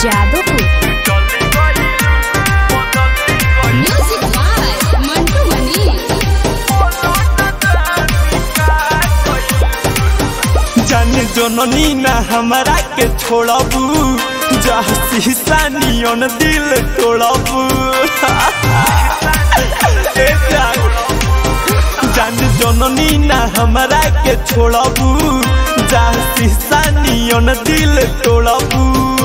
Jadavpur music by Mantu Mani जाने जननी ना हमरा के छोड़बू जहाँ शीशा नियन दिल तोड़बू ए जान जाने जननी ना हमरा के छोड़बू जहाँ शीशा नियन दिल तोड़बू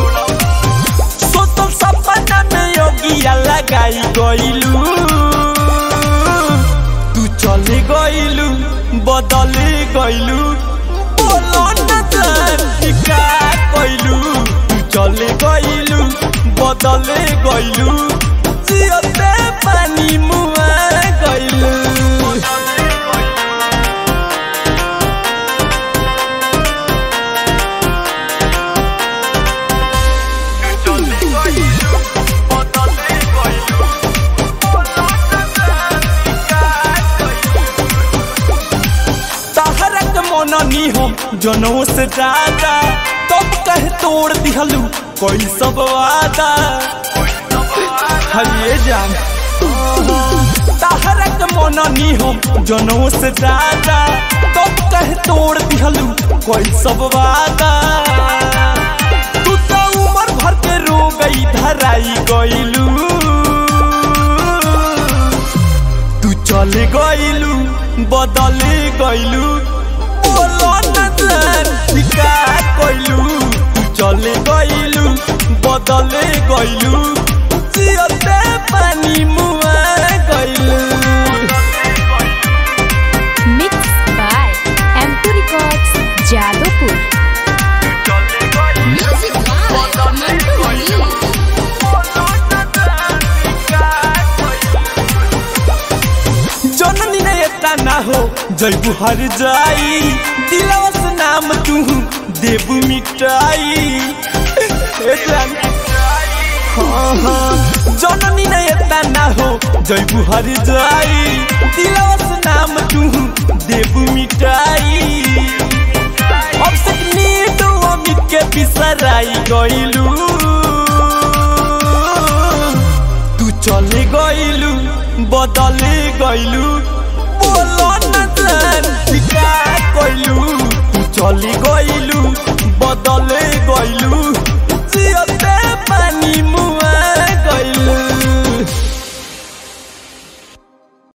सोचल सपना में योगिया लगाई गइलू तू चले गइलू बदले गइलू बोलो न जान कि का कइलू तू चले गइलू बदले गइलू जियते पानी मुआ गइलू तहरक मननी हम जनों से ज्यादा तब कह तोड़ दिहलू कोई सब वादा हलिए जान तहरक मननी हम जनों से ज्यादा तब कह तोड़ दिहलू कोई सब वादा तू तो उम्र भर के रो गई धराई गइलू तू चले गइलू बदले गइलू बोलो न जान कि का कइलू तू चले गइलू बदले गइलू जियते पानी मुआ गइलू मिक्स बाय एम2 records Jadavpur music by Mantu Mani जननी ने एता ना हो जैबू हर जाई दिलवा से नाम तू देबू मिटाई ए जान हाँ, हाँ। जननी ने एता ना हो जैबू हर जाई दिलवा से नाम तू देबू मिटाई अब से नीडो अमित के बिसराई गइलू तू चले गइलू बदले गइलू बोलो न जान कि का कइलू तू चले गइलू बदले गइलू जियत